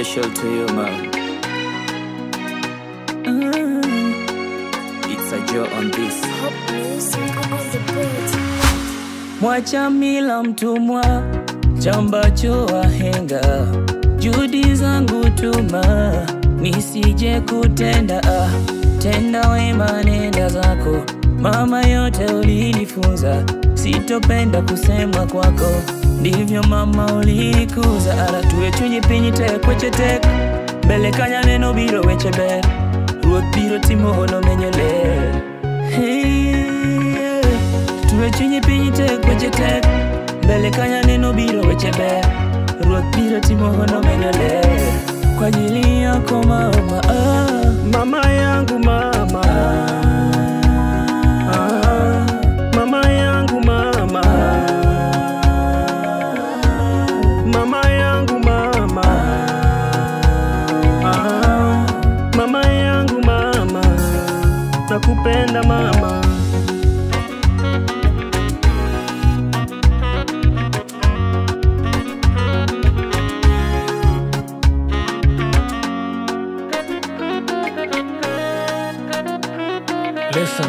special to you, man. Mm. It's a joy on this. Hot music on the beat. Mwacha mila mtumwa, chambacho wahenga, juhudi zangu tuma, nisije kutenda ah, tenda wema nenda zako, mama yote ulinifunza, sitopenda kusema kwako, ndivyo mama ulikuza, ara tuwe chunyi pinyi tekwe chetek, mbele kanya neno biro weche ber, ruoth biro timo hono menyo ler. Hey, yeah. Tuwe chunyi piny tek weche tek mbele kanya neno biro weche ber ruoth biro timo hono menyo ler kwa ajili yako mama ah. Mama yangu mama ah, Mama yangu mama Mama yangu mama ah, Mama yangu mama Nakupenda mama Listen,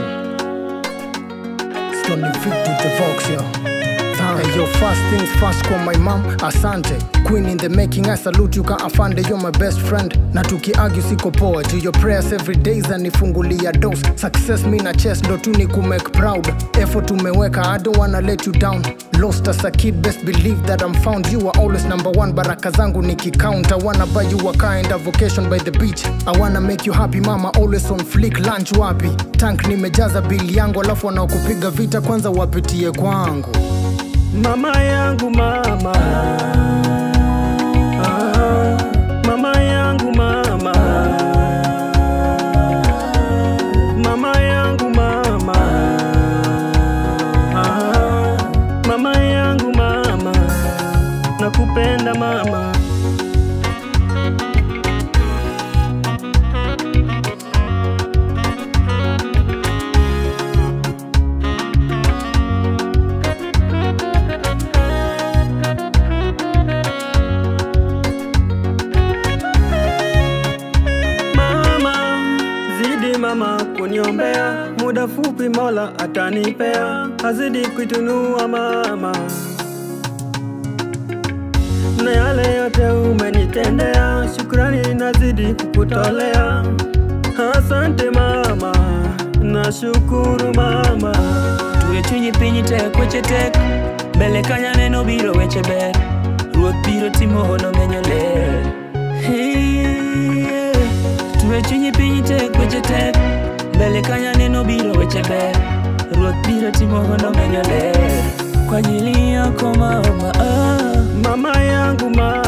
Stony Vic to the Vox, yo. Hey, yo, first things first kwa my mom, asante Queen in the making, I salute you ka afande, you're my best friend Na tukiargue siko poa, juu your prayers every day zanifungulia dos Success mi na chest ndo tu ni kumake proud Effort umeweka, I don't wanna let you down Lost as a kid, best believe that I'm found You are always number one, baraka zangu nikicount I wanna buy you a car and a vacation by the beach I wanna make you happy mama, always on flick Lunch wapi? Tank nimejaza bili yangu Alafu wanaokupiga vita kwanza wapitie kwangu Mama yangu mama ah, Mama yangu mama Mama yangu mama ah, Mama yangu mama Nakupenda mama Mama, zidi mama kuniombea, muda fupi Mola atanipea, azidi kuitunua mama, na yale yote umenitendea, shukrani nazidi kukutolea. Asante mama, nashukuru mama. tuwe chunyi piny tek weche tek mbele kanya neno biro weche ber ruoth biro timo hono menyo ler Hey, yeah. tuwe chunyi piny tek weche tek mbele kanya neno biro weche ber ruoth biro timo hono menyo ler kwa ajili yako mama ah. Mama yangu mama